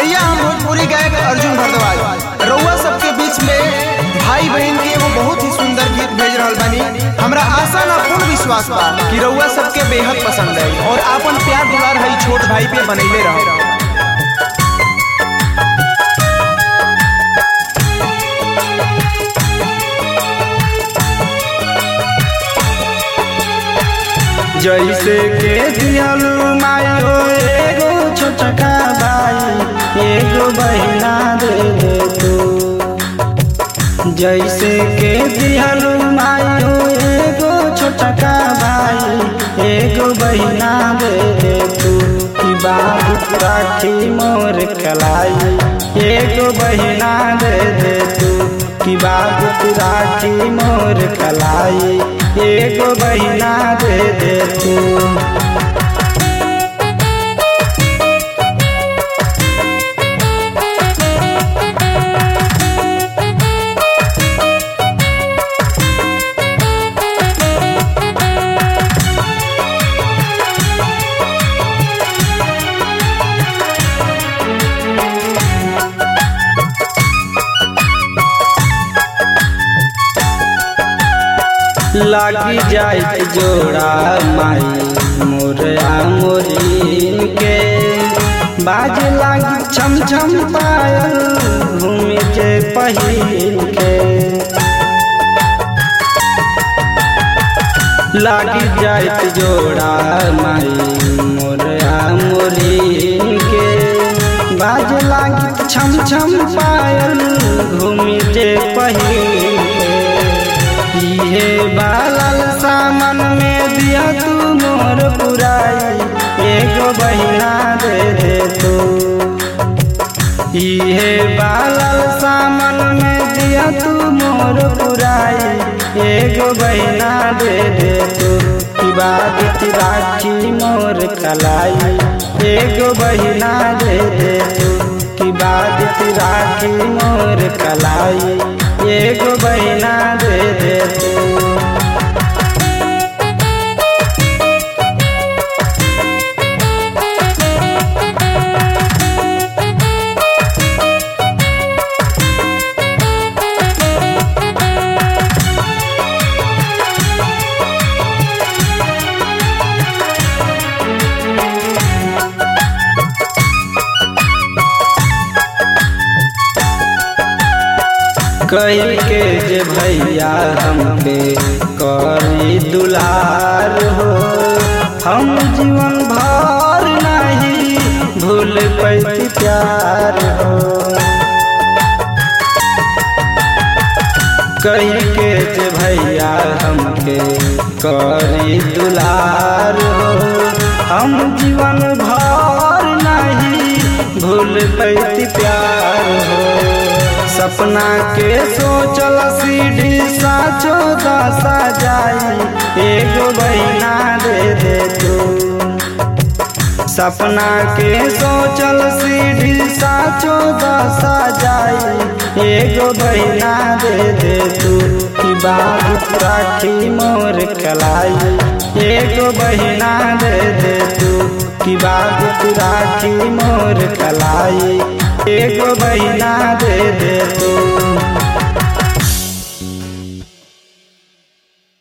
भैया हम भोजपुरी गायक अर्जुन भारद्वाज रउआ सबके बीच में भाई बहन के एगो बहुत ही सुंदर गीत भेज रहल बानी हमरा आशा ना पूर्ण विश्वास बा कि रउआ सबके बेहद पसंद है और आपन प्यार दुलार है छोट भाई पे बनैले रहो जैसे के दियलू मायो एगो छोटका भाई एगो बहिना दे दे तू जैसे के दियलू मायो एगो छोटका भाई एगो बहिना दे दे तू की बात राखी मोर कलाई एगो बहिना दे दे तू की बात राखी मोर कलाई एगो बहिना दे दे तू लागी जाए जोड़ा माई मोरया मोरीन के बाज लागी छम छम पायल घूमे के पहिन के लागी जाए जोड़ा माई मोरया मोरीन के बाज लागी छम छम पायल घूमे के पहिन के इहे बालल सामन में दिया तू मोर पुराई एगो बहिना दे दे तू इहे बालल सामन में दिया तू मोर पुराई एगो बहिना दे दे तू की बात राखी मोर कलाई एगो बहिना दे दे तू की बात राखी मोर कलाई एगो बहिना दे दे तू कही के जे भैया हमके करी दुलार हो हम जीवन भर नहीं भूल पैती प्यार हो कही के जे भैया हमके करी दुलार हो हम जीवन भर नहीं भूल पैती प्यार हो सपना के सोचल सीढ़ी साचो दशा जाई एगो बहिना दे दे तू सपना के सोचल सीढ़ी साचो दशा जाई एगो बहिना दे दे तू की बात राखी मोर कलाई एगो बहिना दे दे तू की बात राखी मोर कलाई एगो बहिना दे दे तू